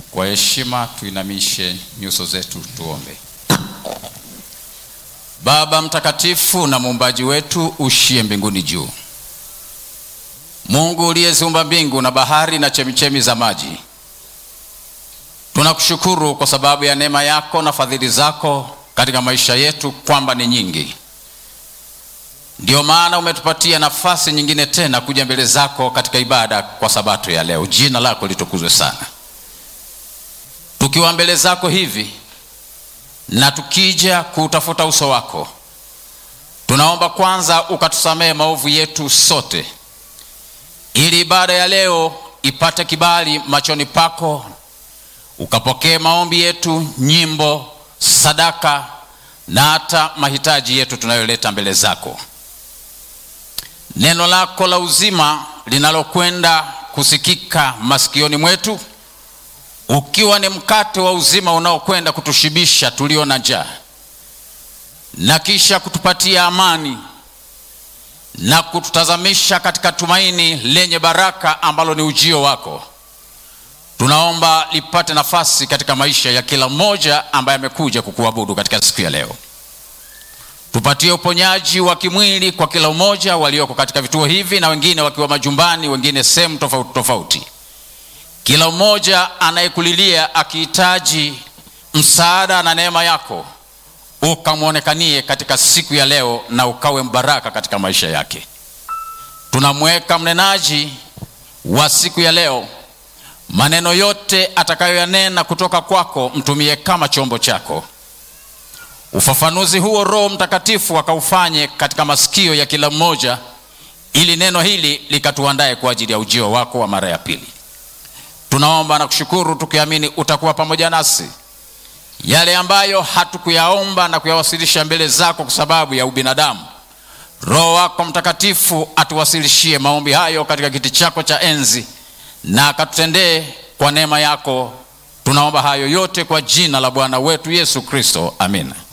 Kwa heshima tuinamishe nyuso zetu tuombe. Baba mtakatifu na muumbaji wetu ushie mbinguni juu, Mungu uliyeziumba mbingu na bahari na chemichemi za maji, tunakushukuru kwa sababu ya neema yako na fadhili zako katika maisha yetu kwamba ni nyingi. Ndiyo maana umetupatia nafasi nyingine tena kuja mbele zako katika ibada kwa sabato ya leo. Jina lako litukuzwe sana. Tukiwa mbele zako hivi na tukija kuutafuta uso wako, tunaomba kwanza ukatusamehe maovu yetu sote, ili ibada ya leo ipate kibali machoni pako, ukapokee maombi yetu, nyimbo, sadaka na hata mahitaji yetu tunayoleta mbele zako. Neno lako la uzima linalokwenda kusikika masikioni mwetu ukiwa ni mkate wa uzima unaokwenda kutushibisha tulio na njaa na kisha kutupatia amani na kututazamisha katika tumaini lenye baraka ambalo ni ujio wako. Tunaomba lipate nafasi katika maisha ya kila mmoja ambaye amekuja kukuabudu katika siku ya leo. Tupatie uponyaji wa kimwili kwa kila mmoja walioko katika vituo hivi na wengine wakiwa majumbani, wengine sehemu tofauti tofauti kila mmoja anayekulilia akihitaji msaada na neema yako, ukamwonekanie katika siku ya leo na ukawe mbaraka katika maisha yake. Tunamweka mnenaji wa siku ya leo, maneno yote atakayoyanena kutoka kwako, mtumie kama chombo chako. Ufafanuzi huo Roho Mtakatifu akaufanye katika masikio ya kila mmoja, ili neno hili likatuandae kwa ajili ya ujio wako wa mara ya pili. Tunaomba na kushukuru tukiamini utakuwa pamoja nasi. Yale ambayo hatukuyaomba na kuyawasilisha mbele zako kwa sababu ya ubinadamu, Roho wako Mtakatifu atuwasilishie maombi hayo katika kiti chako cha enzi na akatutendee kwa neema yako. Tunaomba hayo yote kwa jina la Bwana wetu Yesu Kristo, amina.